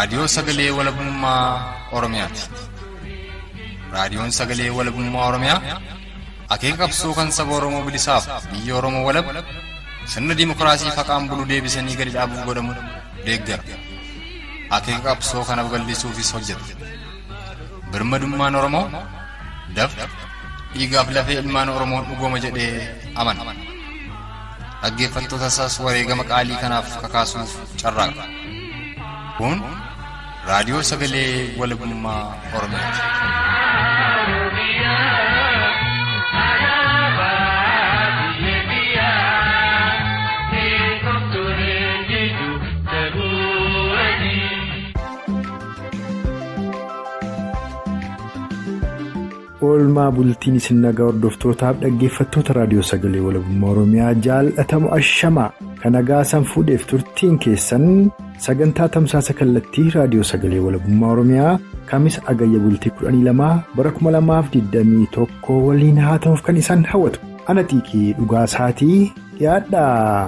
Raadiyoo Sagalee Walabummaa Oromiyaati. Raadiyoon Sagalee Walabummaa Oromiyaa akeeka qabsoo kan saba Oromoo bilisaaf biyya Oromoo walab sirna dimokiraasii faqaan bulu deebisanii gadi dhaabuu godhamu deeggara. Akeeka qabsoo kana babal'isuufis hojjeta. Birmadummaan Oromoo dafqa dhiigaaf lafee ilmaan Oromoon dhugooma jedhee amana. Dhaggeeffattoota isaas wareegama qaalii kanaaf kakaasuuf carraaqa. Kun raadiyoo sagalee walabummaa Oromiyaati. oolmaa bultiin isin nagaa hordoftootaaf dhaggeeffattoota raadiyoo sagalee walabummaa oromiyaa jaalatamu ashamaa kan nagaa san fuudheef turtiin keessan sagantaa tamsaasa kallattii raadiyoo sagalee walabummaa oromiyaa kamis agayya bultii 12 bara 2021 waliin haa ta'uuf kan isaan hawwatu ana xiiqii dhugaa isaatii dhiyaadha.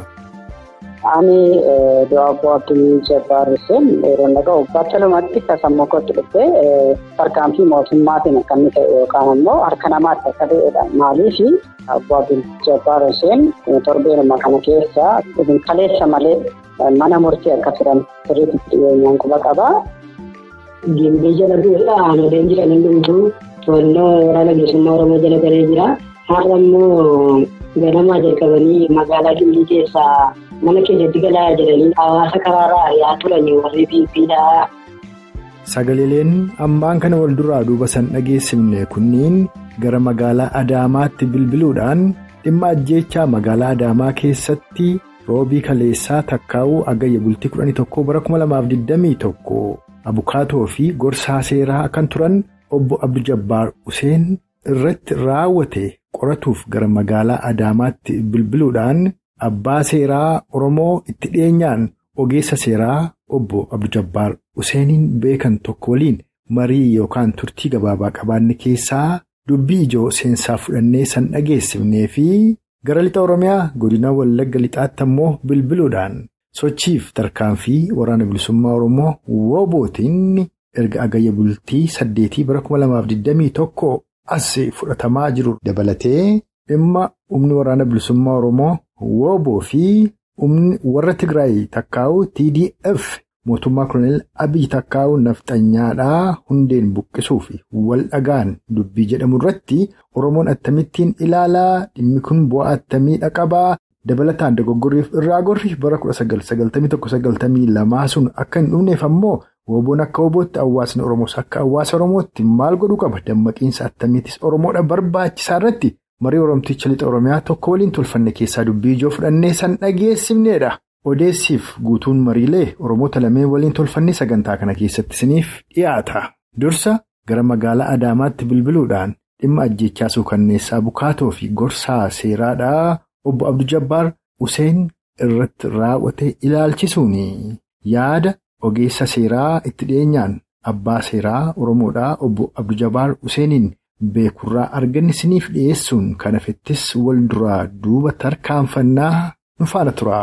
Ani Dawaabboo Abdii Jabbaar Hussein yeroo nagaa waggaatti lamatti kasammuu kootti dhufe tarkaanfii mootummaatiin akka inni ta'e yookaan immoo harka namaatti akka ta'edha. Maaliif Dawaabboo Abdii Jabbaar Hussein torbeenuma kana keessa kaleessa malee mana murtii akka turan sirriitti dhiyeenyaan quba qaba. Gimbii jala duudhaa aanoleen jiran hundumtuu to'annoo waraana bilisummaa Oromoo jala galee jira. Har'a immoo ganamaa jalqabanii magaalaa Gimbii keessaa mana keenyatti galaa jedhanii hawaasa karaarraa ari'aa turan warri biibbiidha. Sagaleeleen ammaan kana wal duraa duuba san dhageessifne kunniin gara magaalaa Adaamaatti bilbiluudhaan dhimma ajjeechaa magaalaa Adaamaa keessatti roobii kaleessaa takkaa'uu agayya bultii 11 bara 2021 abukaatoo fi gorsaa seeraa kan turan obbo Abdu Jabbaar Useen irratti raawwate qoratuuf gara magaalaa Adaamaatti bilbiluudhaan. Abbaa seeraa Oromoo itti dhiyeenyaan ogeessa seeraa obbo Abdu Jabbaar Useeniin beekan tokko waliin marii yookaan turtii gabaabaa qabaanne keessaa dubbii ijoo seensaa fudhannee san dhageessifnee fi gara lixa Oromiyaa godina Wallagga lixaatti ammoo bilbiluudhaan sochiif tarkaanfii waraana bilisummaa Oromoo woobootiin erga agayya bultii saddeetii bara 2021 as fudhatamaa jiru dabalatee dhimma humni waraana bilisummaa Oromoo. Wooboo fi humni warra Tigraay takkaa'u TDF mootummaa Koloneel Abiy takkaa'u nafxanyaadhaa hundeen buqqisuu fi wal dhagaan dubbii jedhamu irratti Oromoon attamittiin ilaalaa dhimmi kun bu'aa attamiidha qabaa dabalataan dogoggorriif irraa gorri bara 1991-92 sun akka hin dhumneef ammoo Wooboon akka woobootti hawaasni Oromoos akka hawaasa Oromootti maal godhuu qaba dammaqiinsa attamiitis Oromoodha barbaachisaa irratti. marii oromticha lixa oromiyaa tokko waliin tolfanne keessaa dubbii ijoo fudhannee san dhageessifneedha odeessiif guutuun mariilee oromoota lameen waliin tolfannee sagantaa kana keessatti isiniif dhiyaata dursa gara magaalaa adaamaatti bilbiluudhaan dhimma ajjeechaa suukanneessaa bukaatoo fi gorsaa seeraadhaa obbo abdu jabbaar useen irratti raawwate ilaalchisuun yaada ogeessa seeraa itti dhiyeenyaan abbaa seeraa oromoodhaa obbo abdu jabbaar useeniin. Beekurraa arganni isiniif dhiyeessuun kan hafettis wal duraa duuba tarkaanfannaa nu faana tura.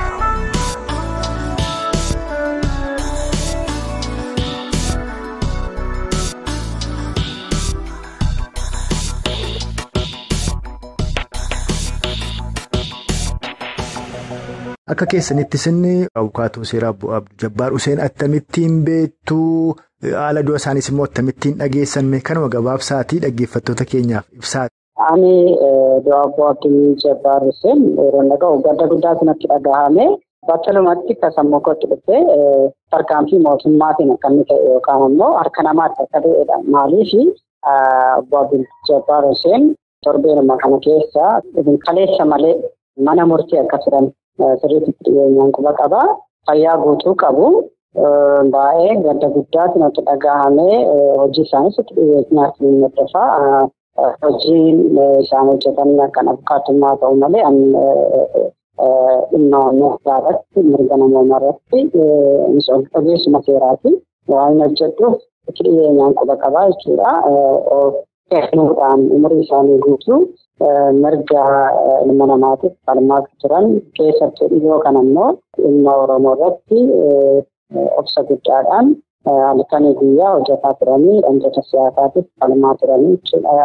Akka keessanitti sinni abukaatoo seeraa obbo Abdu Jabbaar Useen akkamittiin beektuu? Haala du'a isaaniis immoo akkamittiin dhageessanne kanuma gabaabsaatii dhaggeeffattoota keenyaaf ibsaati. Ani Dawaabboo Abdii Jabbaar Hussein yeroo nagaa gadda guddaa sanatti dhagahame battalumatti kasammuu kootti dhufe tarkaanfii mootummaatiin akka inni ta'e yookaan immoo harka namaatti akka ta'edha. Maaliif Obbo Abdii Jabbaar Hussein torbeenuma kana keessa kaleessa malee mana murtii akka turan sirriitti dhiyeenyaan quba qaba. Fayyaa guutuu qabu. Baay'ee gadda guddaatti natti dhagahame hojii isaaniis itti dhiyeenyaatti ni mul'ata. Hojiin isaan hojjetan kan abukaattummaa ta'u malee dhimma mootummaa irratti mirga namoomaa irratti ogeessuma seeraati. Waan hojjedhuuf itti dhiyeenyaan quba qabaa jechuudha. Kennuudhaan umurii isaanii guutuu mirga ilma namaatiif falmaa turan keessattuu dhiyoo kan ammoo dhimma Oromoo irratti obsa guddaadhaan halkanii guyyaa hojjetaa turanii dhantoota siyaasaatiif falmaa turanii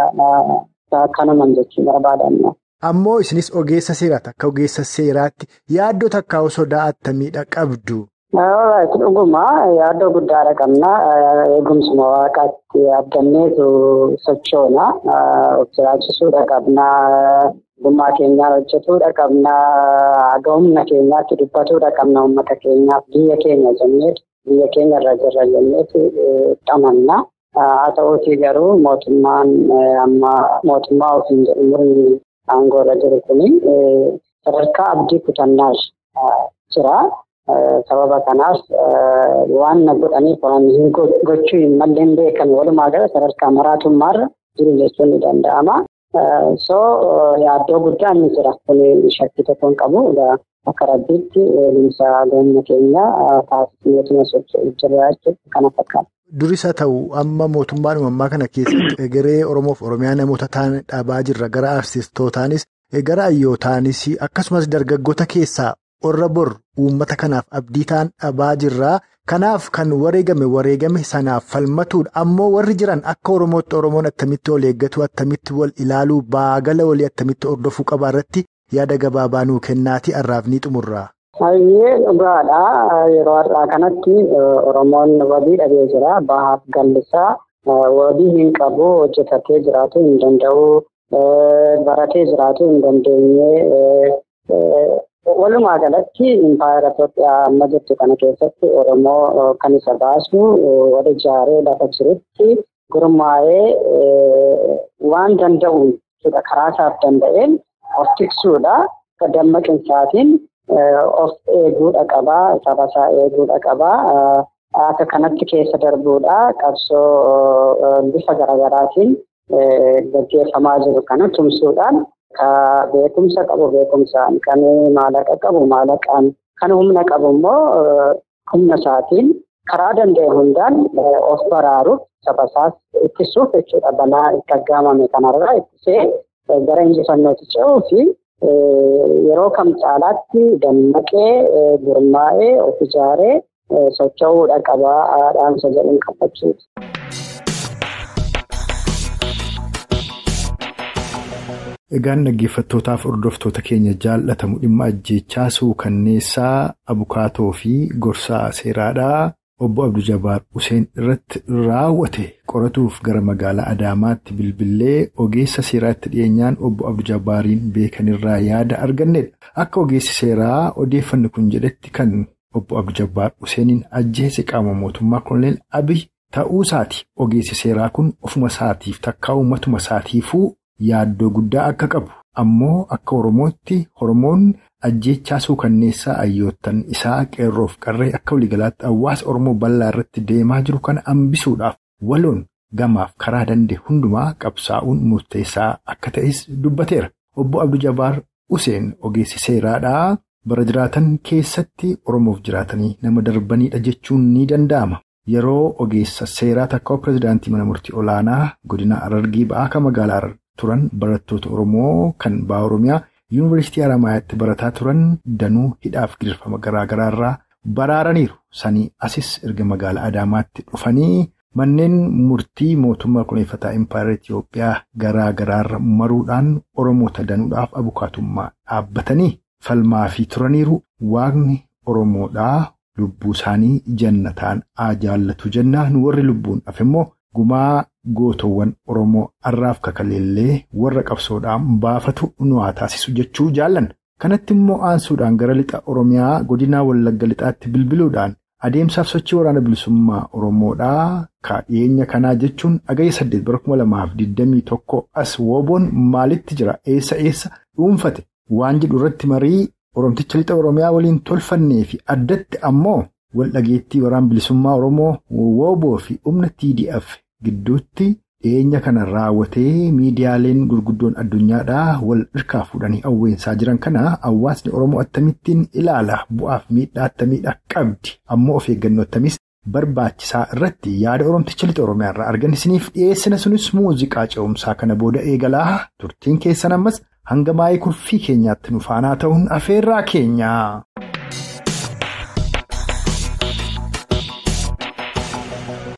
kanuman jechuu barbaadanna. Ammoo isinis ogeessa seeraati akka ogeessa seeraatti yaaddoo takkaa sodaa attamiidha qabdu. Dhuguma yaaddoo guddaadha qabna. Eegumsuma waaqaatti abdanneetu sochoona. Of jiraachisuudha qabna. Ogummaa keenyaan hojjetuudha qabna. Humna keenyaatti dubbatuudha qabna uummata keenyaaf biyya keenya jenneetu biyya keenya irra jirra jenneetu amanna. Haa ta'uutii garuu mootummaan amma mootummaa ofiin jedhu umurii aangoo irra jiru kuni sadarkaa abdii kutannaa jira. Sababa kanaaf waan na godhaniif waan gochuu hin malleen beekan walumaa gala sadarkaa maraatummaarra jiru jechuun ni danda'ama. So yaaddoo guddaa ni jira. Kun shakkii tokko hin qabu. Akka rabbiitti eegumsa goomna keenya taasisneetuma socho'uu jira jechuudha. Kana fakkaata. Duris haa ta'u amma mootummaan uumammaa kana keessatti egeree Oromoof Oromiyaa namoota ta'an dhabaa jirra. Gara artistootaanis gara hayyootaanis akkasumas dargaggoota keessaa warra bor uummata kanaaf abdii ta'an dhabaa jirra. Kanaaf kan wareegame wareegame sanaaf falmatuudha. Ammoo warri jiran akka Oromootti Oromoon attamitti wal eeggatu attamitti wal ilaaluu baagala walii attamitti hordofuu qabaa irratti yaada gabaabaa nuu kennaati har'aaf ni xumurra. Hayyee dhugaadha. Yeroo har'aa kanatti Oromoon wabii dhabee jira. Bahaaf gallisaa wabii hin qabu hojjetatee jiraatu hin danda'u. Baratee jiraatu hin dandeenye. Walumaa galatti impaayera Itoophiyaa amma jirtu kana keessatti Oromoo kan isa baasu wal ijaaree lafa jirutti gurmaa'ee waan danda'uun karaa isaaf danda'een of tiksuudha. Dammaqinsaatiin of eeguudha qabaa. Saba isaa eeguudha qabaa. Akka kanatti keessa darbuudha. Qabsoo bifa garaagaraatiin gaggeeffamaa jiru kana tumsuudhaan. Ka beekumsa qabu beekumsaan, kan maallaqa qabu maallaqaan, kan humna qabu immoo humna isaatiin karaa danda'e hundaan of baraaruuf saba isaas ittisuuf jechuudha. Balaa itti aggaamame kanarraa ittisee gara injifannootti ce'uu fi yeroo kam caalaatti dammaqee gurmaa'ee of ijaaree socho'uudha qabaa dhaamsa jedhuun qabaachuuti. Egaan dhaggeeffattootaaf hordoftoota keenya jaallatamu dhimma ajjeechaa suukanneessaa abukaatoo fi gorsaa seeraadhaa obbo Abduu Jabaar Huseen irratti raawwate qoratuuf gara magaalaa Adaamaatti bilbilee ogeessa seeraatti dhiyeenyaan obbo Abduu Jabaariin beekanirraa yaada argannedha. Akka ogeessi seeraa odeeffanni kun jedhetti kan obbo Abduu Jabaar Huseeniin ajjeese qaama mootummaa Koloneel Abiy ta'uusaati. Ogeessi seeraa kun ofuma isaatiif takkaa uummatuma isaatiifuu. Yaaddoo guddaa akka qabu ammoo akka Oromootti Oromoon ajjeechaa suukanneessaa hayyoottan isaa qeerroof qarree akka waliigalaatti hawaasa Oromoo bal'aa irratti deemaa jiru kana hambisuudhaaf waloon gamaaf karaa danda'e hundumaa qabsaa'uun murteessaa akka ta'es dubbateera. Obbo Abduu Jabaar Huseen ogeessi seeraadhaa bara jiraatan keessatti Oromoof jiraatanii nama darbanidha jechuun ni danda'ama. Yeroo ogeessa seeraa takka pirezidaantii mana murtii olaanaa godina Harargee ba'aa kan magaalaa turan barattoota Oromoo kan ba'a Oromiyaa yuunivarsiitii Haramaayaatti barataa turan danuu hidhaaf gidirfama garaa garaarraa baraaraniiru. Sanii asis erga magaalaa Adaamaatti dhufanii manneen murtii mootummaa kunuunfataa Impaayera Itoophiyaa garaa garaarra maruudhaan Oromoota danuudhaaf abukaatummaa dhaabbatanii falmaa fi turaniiru. Waaqni Oromoodhaa lubbuu isaanii jannataan haa jaallatu jennaan warri lubbuun hafe immoo gumaa. Gootowwan Oromoo har'aaf kakaleellee warra qabsoodhaan baafatu nu haa taasisu jechuu jaallanna. Kanatti immoo aansuudhaan gara lixa Oromiyaa godinaa Wallagga lixaatti bilbiluudhaan adeemsaaf sochii waraana bilisummaa Oromoodhaa dhiyeenya kanaa jechuun agayya saddeet bara kuma lamaaf digdamii tokko as wooboon maalitti jira eessa eessa dhuunfate waan jedhu irratti marii Oromticha lixa Oromiyaa waliin tolfannee fi addatti ammoo wal dhageettii waraana bilisummaa Oromoo wooboo fi humna TDF. Gidduutti dhiyeenya kana raawwatee miidiyaaleen gurguddoon addunyaadhaa wal hirkaa fuudhanii hawweensaa jiran kana hawaasni Oromoo akkamittiin ilaala bu'aaf miidhaa akkamiidha qabdi ammoo of eeggannoo akkamis barbaachisaa irratti yaada Oromticha lixa Oromiyaa irraa arganisiniif dhiyeessina sunis muuziqaa ce'umsaa kana booda eegalaa turtiin keessan ammas hanga maayii kurfii keenyaatti nu faanaa ta'uun afeerraa keenya.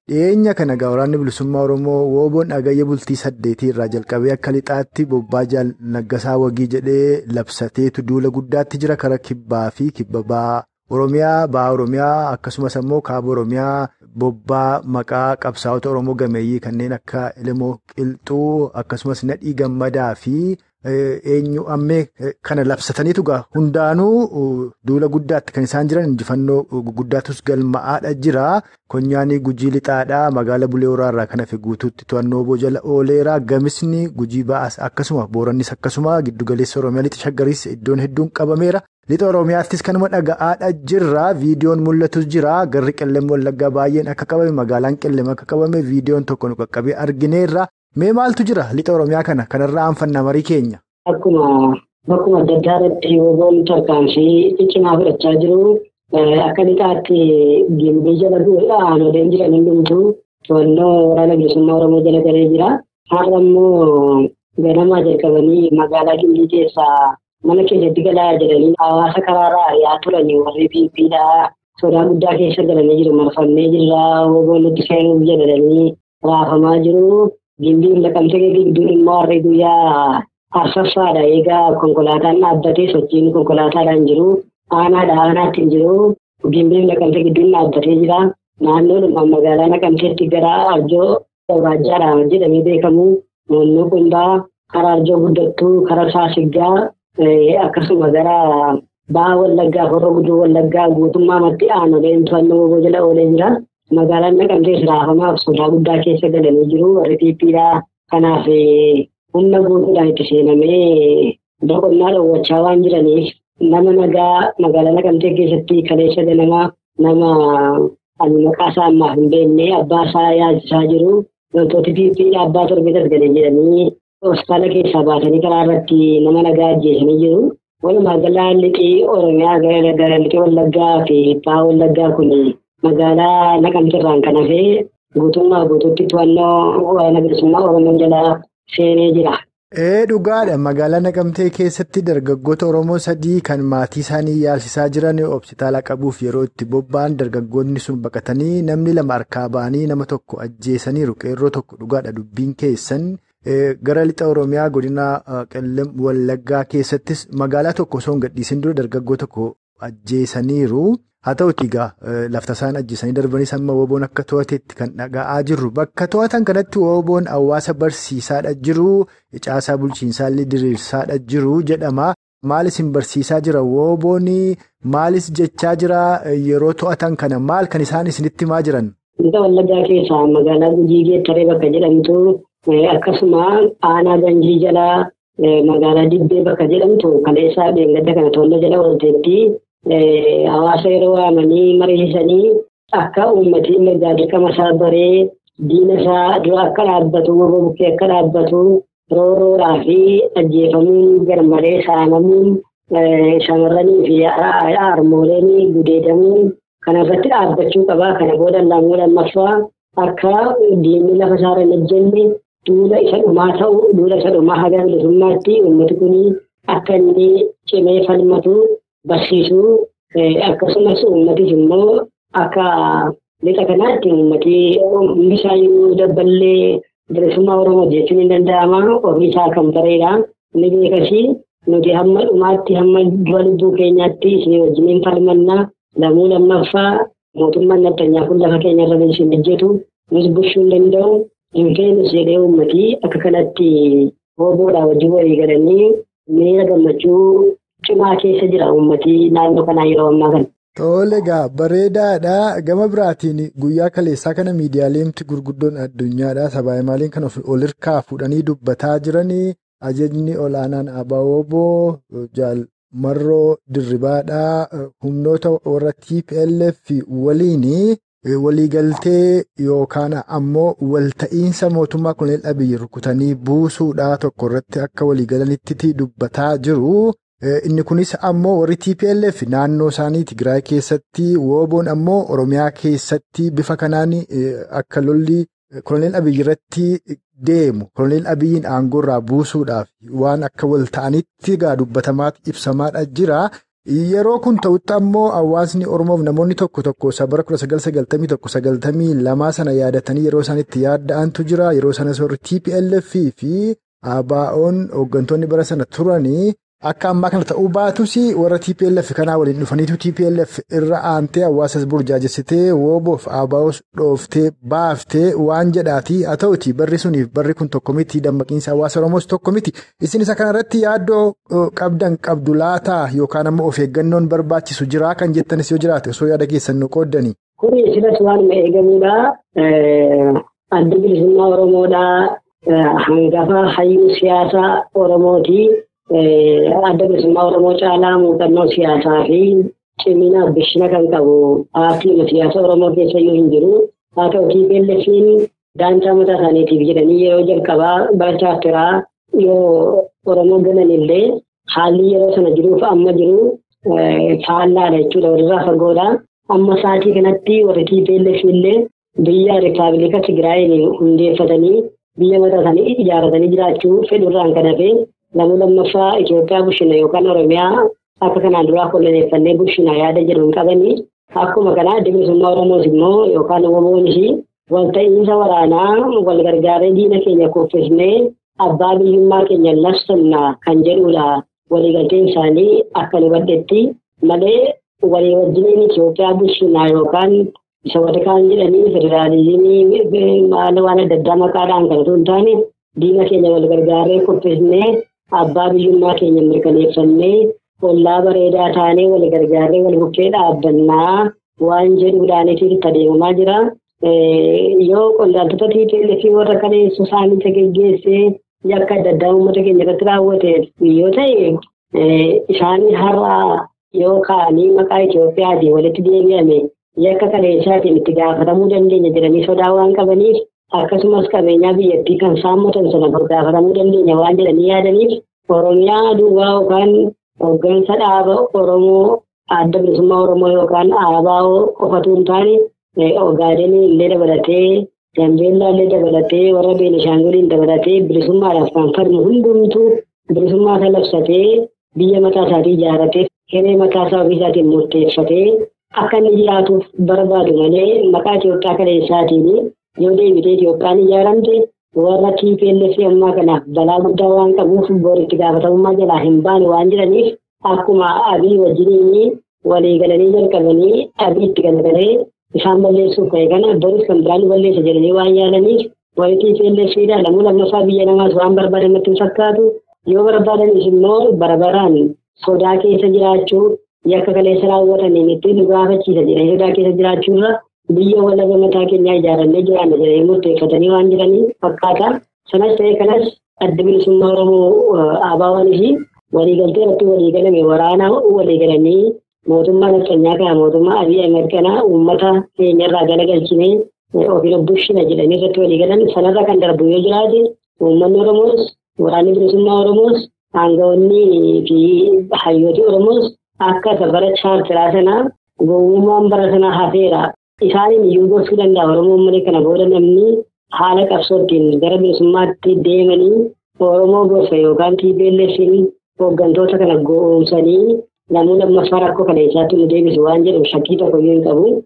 dhiyeenya kana egaa waraanni bilisummaa Oromoo wooboon dhagayya bultii saddeetii irraa jalqabee akka lixaatti bobbaa jaal naggasaa wagii jedhee labsateetu duula guddaatti jira kara kibbaa fi kibba ba'aa Oromiyaa ba'aa Oromiyaa akkasumas ammoo kaaba Oromiyaa bobbaa maqaa qabsaa'ota Oromoo gameeyyii kanneen akka Ilimoo Qilxuu akkasumas Nadhii Gammadaa fi eenyu ammee kana labsataniitu gaa hundaanuu duula guddaatti kan isaan jiran injifannoo guddaatus galma'aadha jira. Konyaanii gujii lixaadhaa magaala bulee waraarraa kan hafe guutuutti to'annoo boojala ooleeraa gamisni gujii ba'as akkasuma boorannis akkasuma giddugaleessa oromiyaa lixa shaggariis iddoon hedduun qabameera. Lixa oromiyaattis kanuma dhaga'aadha jirra viidiyoon mul'atus jira garri qilleem wallaggaa baay'een akka qabame magaalaan qilleem akka qabame viidiyoon tokko nu qaqqabee argineerra. Mee maaltu jira lixa oromiyaa kana kanarraa aanfanna marii keenya. Akkuma bakkuma adda addaa irratti wooboon tarkaanfii cimaa fudhachaa jiru. Akka lixaatti gimbii jala du'uudha aanoleen jiran hundumtuu to'annoo waraana bilisummaa Oromoo jala galee jira. Har'a immoo ganamaa jalqabanii magaalaa gimbii keessaa mana keessatti galaa jedhanii hawaasa karaarraa ari'aa turanii warri piippiidhaa sodaa guddaa keessa galanii jiru marfannee jirra wooboon nutti seenuuf jedhanii raafamaa jiru. Gimbiin laqamtee gidduun immoo harri guyyaa arsaffaadha. Egaa konkolaataan dhaabbatee sochiin konkolaataadhaan jiru. Aanaadha aanaatti hin jiru. Gimbiin laqamtee gidduun dhaabbatee jira. Naannoon magaalaa naqamteetti gara arjoo waajjaadhaan jedhamee beekamu. Naannoo Qumbaa, karaa arjoo guddattuu, karaa saasiggaa akkasuma gara ba'aa wallaggaa, horroo guduu wallaggaa guutummaa matti aanoleen to'annoo jala oolee jira. Magaalaan naqamtees raafamaaf sodaa guddaa keessa galanii jiru. Warri piippiidhaa kanaaf humna guutuudhaan itti seenamee boqonnaa dhoowwachaa waan jiraniif nama nagaa magaalaa naqamtee keessatti kaleessa ganamaa nama ani maqaa isaa ammaaf hin beekne abbaa isaa yaachisaa jiru. Loltooti piippiidhaa abbaa torbeetas galee jedhanii hospitaala keessaa baasanii karaa irratti nama nagaa ajjeesanii jiru. Walumaa galaa liqii Oromiyaa gara liqii Wallaggaa fi Bahaa Wallaggaa kun magaalaa naqamteerraan kan hafee guutummaa guutuutti to'annoo waraana bilisummaa Oromoo jalaa seenee jira. Ee dhugaadha magaalaa naqamtee keessatti dargaggoota Oromoo sadii kan maatii isaanii yaalchisaa jiran hospitaala qabuuf yeroo itti bobba'an dargaggoonni sun baqatanii namni lama harkaa ba'anii nama tokko ajjeesaniiru qeerroo tokko dhugaadha dubbiin keessan. Gara lixa Oromiyaa godina qellem Wallaggaa keessattis magaalaa tokko osoo hin gadhiisin dura dargaggoo tokko ajjeesaniiru. Haa ta'uutii egaa lafta isaan ajjeesanii darbanis amma wooboon akka to'ateetti kan dhaga'aa jirru. Bakka to'atan kanatti wooboon hawaasa barsiisaadha jiru. Caasaa bulchiinsaallee diriirsaadha jiru jedhama. Maalis hin barsiisaa jira wooboon maalis jechaa jira yeroo to'atan kana maal kan isaan isinitti himaa jiran? Lixa Wallaggaa keessaa magaalaa Gujii Geettaree bakka jedhamtu akkasuma aanaa Ganjii jalaa magaalaa Dibbee bakka jedhamtu kaleessaa dheengadda kana to'annoo jala oolteetti. Hawaasa yeroo waamanii mariisisanii akka uummatiin mirgaa dirqama isaa baree diina isaa dura akka dhaabbatu warra bukkee akka dhaabbatu roorroodhaa fi ajjeefamuun garmalee saamamuun shamarranii fi harmooleen gudeedamuun kana irratti dhaabbachuu qabaa. Kana booda lammuu lammaffaa akka diinni lafa isaa irra hojjenne duula isa dhumaa ta'u duula isa dhumaa haga bilisummaatti uummati kun akka inni cimee falmatu. Barsiisuu akkasumas uummatis immoo akka lixa kanaatti uummati hundisaayyuu dabballee bilisummaa Oromoo jechuun ni danda'ama. Ofii isaa kan bareedha. Ni beekasii nuti hamma dhumaatti hamma dura lubbuu keenyaatti isin wajjiniin falmannaa lammuu lammaffaa mootummaan addunyaa kun lafa keenya irra isin hojjetu nus bulchuu hin danda'u. Hin feenus jedhee uummatii akka kanatti hooboodhaa wajjin walii galanii miira gammachuu. Cimaa keessa jira uummatii naannoo kanaa yeroo ammaa kana. Tole egaa bareedaadha. Gama biraatiin guyyaa kaleessaa kana miidiyaaleemti gurguddoon addunyaadha. Sabaa maaliin kan ol hirkaa fuudhanii dubbataa jiranii ajajni olaanaan Abaaboo Jaal Marroo Dirribaadhaa humnoota warra TPLF waliin waliigaltee yookaan ammoo walta'iinsa mootummaa kunneen Abiyyi rukutanii buusuudhaa tokko irratti akka waliigalanitti dubbataa jiru. Inni kunis ammoo warri TPLF naannoo isaanii Tigraay keessatti wooboon ammoo Oromiyaa keessatti bifa kanaan akka lolli koloneel Abiyyi irratti deemu koloneel Abiyyiin aangoo irraa buusuudhaaf waan akka wal ta'anitti egaa dubbatamaa ibsamaadha jira. Yeroo kun ta'utti ammoo hawaasni Oromoof namoonni tokko tokko bara kudha sagal sagaltamii tokko sagaltamii lamaa sana yaadatanii yeroo isaan itti yaadda'antu jira. Yeroo sanas warri TPLF fi ABO'n hooggantoonni bara sana turanii akka ammaa kana ta'uu baatus warra TPLF kanaa waliin dhufaniitu TPLF irra aantee hawaasas burjaajessitee wooboof ABO's dhooftee baaftee waan jedhaati. Haa ta'uti barri suniif barri kun tokko miti dammaqiinsa hawaasa Oromoos tokko miti. Isin isa kanarratti yaaddoo qabdan qabdu laataa yookaan ammoo of eeggannoon barbaachisu jiraa kan jettanis yoo jiraate osoo yaada keessan nu qooddanii. Kuni silas waanuma eegamudha. Adda bilisummaa Oromoodhaa hangafa hayyuu siyaasaa Oromooti. Adda bilisummaa Oromoo caalaa muuxannoo siyaasaa fi cimina bishina kan qabu paartii siyaasa Oromoo keessa iyyuu hin jiru. Haa ta'u TPLF'n daantaa mataa isaaniitiif jedhanii yeroo jalqabaa barachaa turaa yoo Oromoo galan illee haalli yeroo sana jiruuf amma jiru faallaadha jechuudha walirraa fagoodha. Amma sa'aatii kanatti warri TPLF illee biyya Rippaabilika Tigraayin hundeeffatanii biyya mataa isaanii ijaaratanii jiraachuu fedhuurraan kan hafe namni lammaffaa Itoophiyaa bulchina yookaan Oromiyaa akka kanaan duraa koloneeffannee bulchina yaada jedhuun qabanii akkuma kanaa adda bilisummaa Oromoos immoo yookaan WBO'nis walta'iinsa waraanaa wal gargaaree diina keenya kuffisnee abbaa biyyummaa keenya labsanna kan jedhudha. Waliigalteen isaanii akka nu badhetti malee walii wajjiniin Itoophiyaa bulchinaa yookaan isa warri kaan jedhanii federaalizimii maal waan adda addaa maqaadhaan kan osoo hin taane diina keenya wal gargaaree kuffisnee abbaa biyyummaa keenya mirkaneeffannee ollaa bareedaa taanee wal gargaaree wal bukkee dhaabbannaa waan jedhuudhaanitti itti adeemamaa jira. Yoo qondaaltota TPLF warra kaleessu isaanii geggeessee yakka adda addaa uummata keenya irratti raawwate yoo ta'e isaanii har'a yoo ka'anii maqaa Itoophiyaatiin walitti deebi'ame yakka kaleessaatiin itti gaafatamuu dandeenya jedhanii sodaa waan qabaniif akkasumas qabeenyaa biyyattii kan saammatan sana gaafatamuu dandeenya waan jedhanii yaadaniif Oromiyaa duwwaa yookaan hooggansa dhaaba Oromoo adda bilisummaa Oromoo yookaan ABO qofatu hin taane Ogaadenii illee dabalatee Gambeellaa illee dabalatee warra Beenishaanguliin dabalatee bilisummaadhaaf kan falmu hundumtuu bilisummaa isaa labsatee biyya mataa isaatii ijaaratee hiree mataa isaa ofii isaatiin murteeffatee akka inni jiraatuuf barbaadu malee maqaa Itoophiyaa kaleessaatiin yoo deebitee Itoophiyaan ijaaramte warra TPLF ammaa kanaaf balaa guddaa waan qabuuf booritti gaafatamummaa jalaa hin baane waan jiraniif akkuma abii wajjiniin walii galanii jalqabanii abii itti galagalee isaan balleessuuf ka'e kana boris kan biraan balleessa jedhanii waan yaalaniif warri TPLFidha lamuu lammaffaa biyya namaas waan barbaadan natti hin fakkaatu yoo barbaadanis immoo barabaraan sodaa keessa jiraachuu yakka kaleessa raawwataniin ittiin nu gaafachiisa jedhanii sodaa keessa jiraachuurra biyya walaba mataa keenyaa ijaarannee jiraanna jedhanii murteeffatanii waan jiranii fakkaata. Sanas ta'e kanas adda bilisummaa Oromoo ABO'anii fi waliigaltee irratti waliigalame waraana waliigalanii mootummaa nafxanyaa kana mootummaa Abiy Ahmed kana uummata keenyarraa galagalchinee ofiin bulchina jedhanii irratti waliigalan sanarra kan darbu yoo jiraate uummanni Oromoos waraanni bilisummaa Oromoos aangawoonni fi hayyooti Oromoos akka safara chaartiraa sanaa gowwummaan bara sanaa hafeera. Isaaniin iyyuu gorsuu danda'a Oromoon malee kana booda namni haala qabsootiin gara bilisummaatti deemanii Oromoo gorsa yookaan TPLF'n hooggantoota kana goomsanii namuu lammaffaa rakkoo kana isaatti nu deebisu waan jedhu shakkii tokko iyyuu hin qabu.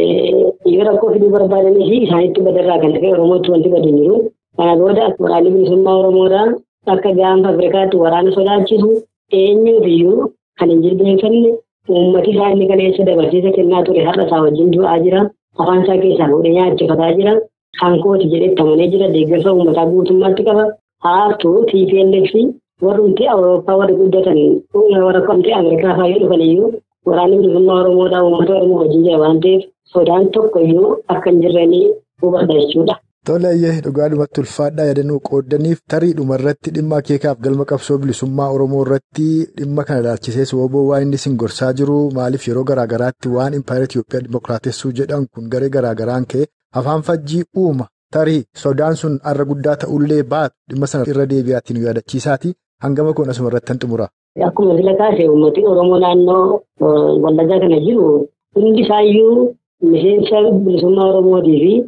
Yoo rakkoo fiduu barbaadanii fi isaanitti badarraa kan ta'e Oromootti wanti badu hin jiru. Kana booda waraanni bilisummaa Oromoodhaa akka gaanfa Afrikaatti waraana sodaachisu eenyuufiyyuu kan hin jilbeenfanne uummati isaa inni kaleessa dabarsiisa kennaa ture har'a isaa wajjin du'aa jira. Afaan isaa keessaa fuudhee nyaachifataa jira. Kan kooti jedhee itti amanee jira. Deeggarsa uummataa guutummaatti qaba. Haartuu TPLF warrumti Awurooppaa warri guddatan warra kamtee Ameerikaa fa'aa dhufan iyyuu waraanni bilisummaa Oromoodhaa uummata Oromoo wajjin jira waan ta'eef sodaan tokko iyyuu akka hin jirreen hubadha jechuudha. Toleeyyee dhugaadhumatti ulfaadhaa yaadannoo qooddaniif tarii dhumarratti dhimma akeekaaf galma qabsoo bilisummaa Oromoo irratti dhimma kana ilaalchisees WBO waan inni isin gorsaa jiru maaliif yeroo garaagaraatti waan impaayera Itoophiyaa dimookiraatessuu jedhan kun garee garaagaraan ka'e afaan fajjii uuma tarii sodaan sun har'a guddaa ta'ullee baatu dhimma sana irra deebi'aatti nu yaadachiisaati hangama kun asuma irratti kan xumura. Akkuma sila kaase uummati Oromoo naannoo Wallaggaa kana jiru hundi isaayyuu miseensa bilisummaa Oromootii fi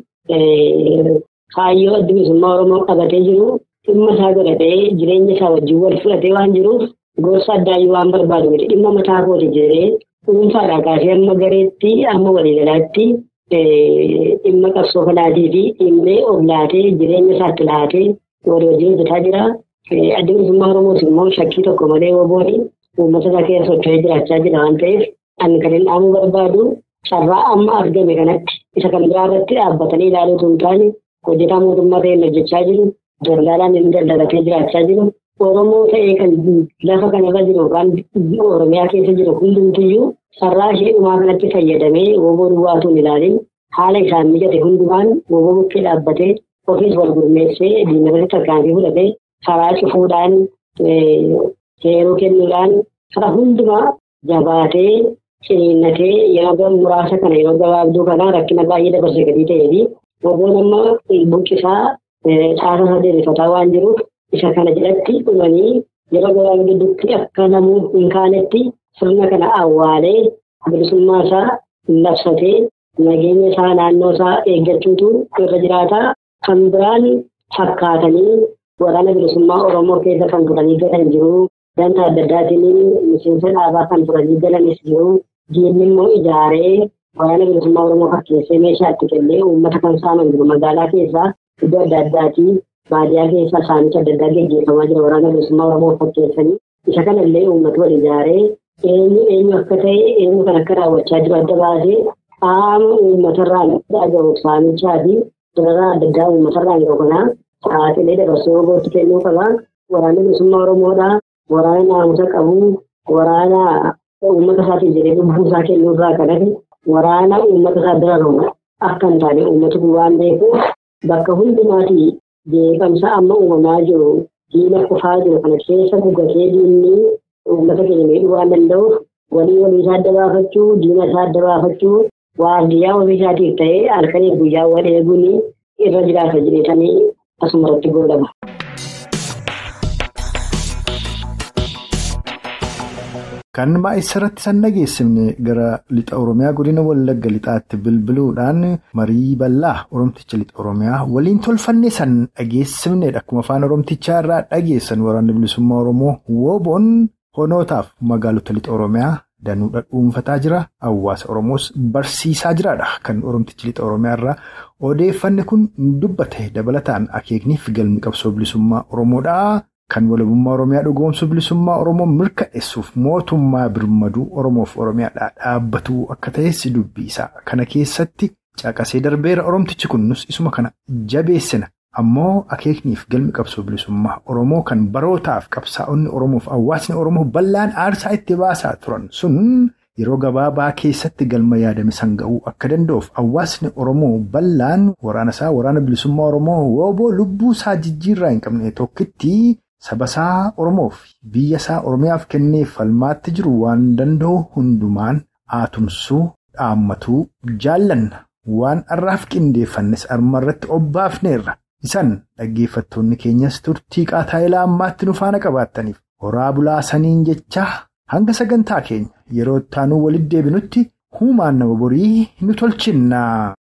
kaayyoo adda bilisummaa Oromoo qabatee jiru dhimma isaa godhatee jireenya isaa wajjin wal fudhatee waan jiruuf gorsa addaayyuu waan barbaadu miti dhimma mataa kooti jedhee dhuunfaadhaa kaasee amma gareetti amma waliigalaatti dhimma qabsoo kanaatii fi dhimmee of laatee jireenya isaatti laatee walii wajjin hojjetaa jira. Adda bilisummaa Oromoos immoo shakkii tokko malee wobooni uummata isaa keessa socho'ee jiraachaa jira waan ta'eef ani kan hin dhaamuu barbaadu carraa amma argame kanatti isa kan biraa irratti dhaabbatanii ilaaluu hin taane hojjetaa mootummaa ta'een hojjechaa jiru daldaalaan inni daldalatee jiraachaa jiru Oromoo ta'ee kan lafa kanarra jiru yookaan Oromiyaa keessa jiru hundumtiyyuu carraa ishee dhumaa kanatti fayyadamee woboo duwwaatuun ilaalin haala isaan mijate hundumaan woboo bukkee dhaabbatee ofiis wal gurmeessee diinagdee tarkaanfii fudhatee karaa cufuudhaan seeruu kennuudhaan karaa hundumaa jabaatee ciniinnatee yeroo muraasa kana yeroo gabaabduu kana rakkina baay'ee dabarsee gadii ta'ee fi woboon amma buqqisaa caasa sadeerifataa waan jiruuf isa kana jedhatti dhumanii yeroo gabaabaa gidduutti akka namuu hin kaanetti sirna kana awwaalee bilisummaa isaa labsatee nageenya isaa naannoo isaa eeggachuutu irra jiraata. Kan biraan fakkaatanii waraana bilisummaa Oromoo keessa kan turanii galan jiru. Ganta adda addaatiin miseensa dhaabaa kan turanii galanis jiru. Diinni immoo ijaaree waraana bilisummaa Oromoo fakkeessee meeshaa itti kennee uummata kan saaman jiru. Magaalaa keessaa iddoo adda addaatii baadiyyaa keessaa saamicha adda addaa gaggeeffamaa jira. Waraana bilisummaa Oromoo fakkeessanii isa kanallee uummata wal ijaaree eenyu eenyu akka ta'e eenyu kan akka raawwachaa jiru adda baasee qaama uummatarraan dhagahu saamichaa fi dararaa adda addaa uummatarraan yeroo kanaa sa'aatilee dabarsee wobootti kennuu qaba. Waraanni bilisummaa Oromoodhaa waraana naamusa qabu waraana uummata isaatiin jedhee lubbuu isaa kennuu irraa kan hafe waraana uummata isaa dararu akka hin taane uummati kun waan beekuuf bakka hundumaatii jeeqamsa amma uumamaa jiru diina kufaa jiru kana keessa gugatee diinni uummata keenya miidhuu waan danda'uuf walii walii isaa adda baafachuu diina isaa adda baafachuu waardiyyaa ofii isaatiif ta'ee halkanii guyyaa wal eeguun irra jiraata jedhetanii asuma irratti goolaba. Kan maa'isarratti san dhageessifne gara lixa Oromiyaa godina Wallagga lixaatti bilbiluudhaan marii bal'aa Oromticha lixa Oromiyaa waliin tolfannee san dhageessifnedha. Akkuma afaan Oromtichaa irraa dhageessan waraanni bilisummaa Oromoo Woboon honootaaf magaalota lixa Oromiyaa danuudha dhuunfataa jira. Hawaasa Oromoos barsiisaa jiraadha. Kan Oromtichi lixa Oromiyaa irraa odeeffanne kun dubbate dabalataan akeekniif galmi qabsoo bilisummaa Oromoodha. Kan walabummaa Oromiyaa dhugoomsuu bilisummaa Oromoo mirkaneessuuf mootummaa birmaduu Oromoof Oromiyaadhaa dhaabbatuu akka ta'es dubbisaa. Kana keessatti caqasee darbeera Oromtichi kunnus isuma kana jabeessina. Ammoo akeekniif galmi qabsoo bilisummaa Oromoo kan barootaaf qabsaa'onni Oromoof hawaasni Oromoo bal'aan aarsaa itti baasaa turan sun yeroo gabaabaa keessatti galma yaadame san ga'uu akka danda'uuf hawaasni Oromoo bal'aan waraana isaa waraana bilisummaa Oromoo wooboo lubbuu isaa jijjiirraa hin qabne tokkitti. Sabasaa Oromoof biyya isaa Oromiyaaf kennee falmaatti jiru waan danda'u hundumaan aatumsuu dhaammatuu jaallanna waan har'aaf qindeeffannes armarratti obbaafneerra. Isan dhaggeeffattoonni keenyas turtii qaataayilaa ammaatti nu faana qabaattaniif horaa bulaasaniin jechaa hanga sagantaa keenya yeroo ittaanuu walitti deebinutti huumaan nama borii nu tolchinna.